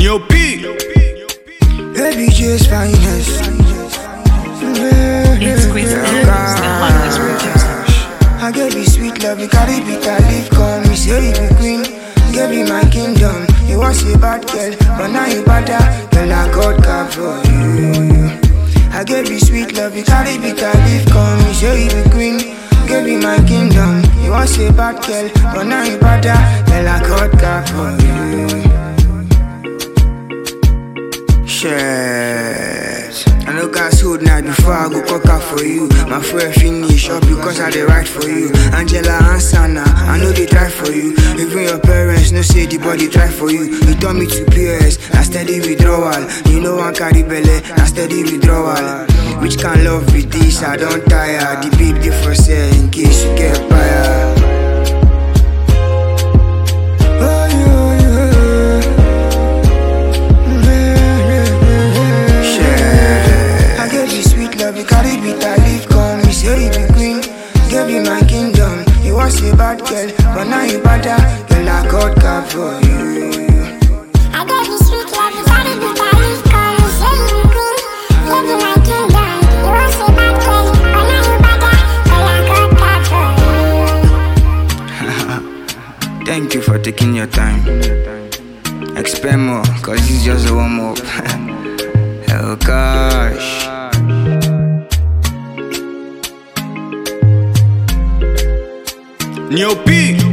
Neo P. Baby, just finest. It's Chris Adams, the hottest producer. I gave you sweet love, you carry bitter leaf, come. You say you be queen, gave you my kingdom. You was a bad girl, but now you better. Girl, I got God for you. I gave you sweet love, you carry bitter leaf, come. You say you be queen, gave you my kingdom. You was a bad girl, but now you better. Girl, I got God for you. Shit. I know God's hold night before I go cock up for you. My friend finish up because I dey write for you. Angela and Sana, I know they try for you. Even your parents know say the body try for you. You turn me to PS, I steady withdrawal. You know I carry belly, I steady withdrawal. Which can love be this? I don't tire. The big difference here in case you get fired. Oh, yeah, yeah. Shit. I gave you sweet love, you carry bitter leaf, come. You say you be queen, gave you my kingdom. You was a bad girl, but now you better. Girl, I got God for you. I gave you sweet love, you got it with that leaf, come. You say you be queen, give you my kingdom. You want say bad girl, but now you better. Girl, I got God for you. Thank you for taking your time. Expect more, cause this is just a warm up. oh gosh. Neo P.